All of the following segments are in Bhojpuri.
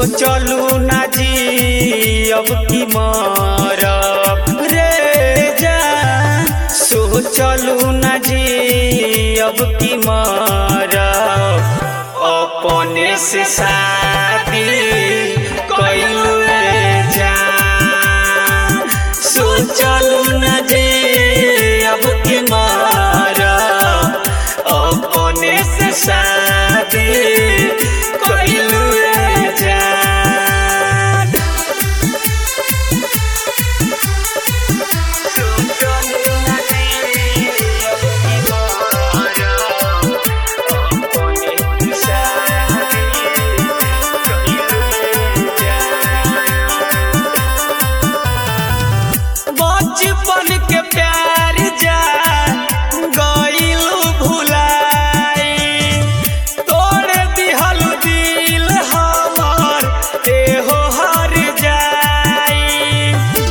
सोचलू ना जी अब की मरब रे जान सोचलू ना जी अब की मरब अपने से शादी कैलू जान सोचलू ना जी अब की मरब अपने से शादी कैलू जान सोचलू ना जी अब की मरब अपने से शादी कैलू जान बचपन के प्यार जा गइलू भुलाई तोड़ दिहल दिल हमर एहो हर जाई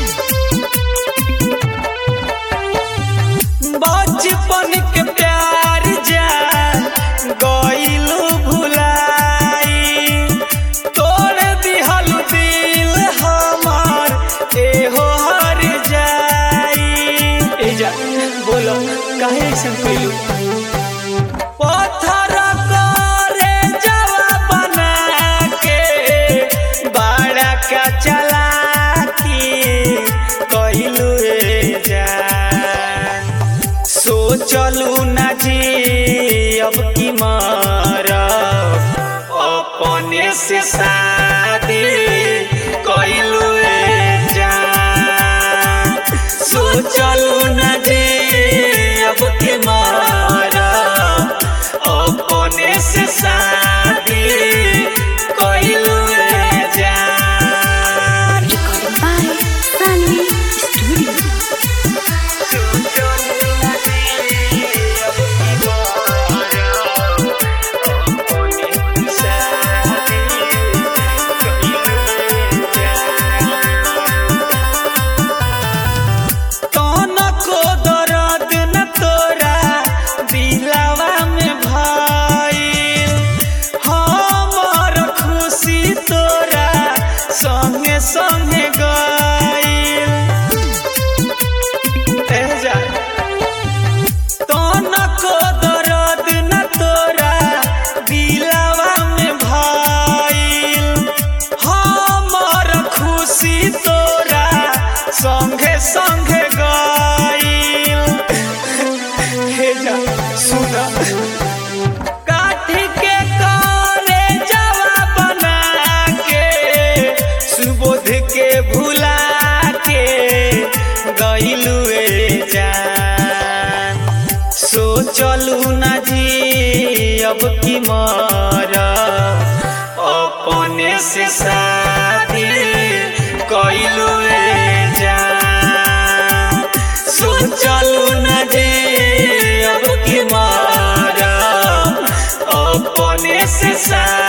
बचपन के प्यार जा गइलू भुलाई तोड़ दिहल दिल हमर एहो हर जाई ए जा बोलो काहे ऐसन कइलू पत्थर करे जवा बना के बाड़ा का चला कइलू ए जान सोचलू ना जी अब की मरब अपने से शादी कैलू जान सोचलू ना जी अब की मरब अपने से शादी कैलू जान Recording by Sunny Studio. तनको दर्द न तोरा दिलावा में भइल हमर खुशी तोरा संगे संगे गइल ए जा तनको दर्द न तोरा दिलावा में भइल हमर खुशी तोरा संगे संगे गइल हे जा सुन काठी के करे जवा बना के सुबोध के भुला के गइलू जान सोचलू ना जी अब की मरब अपने से शादी कैलू जान सोचलू ना जी अब की मरब अपने से शादी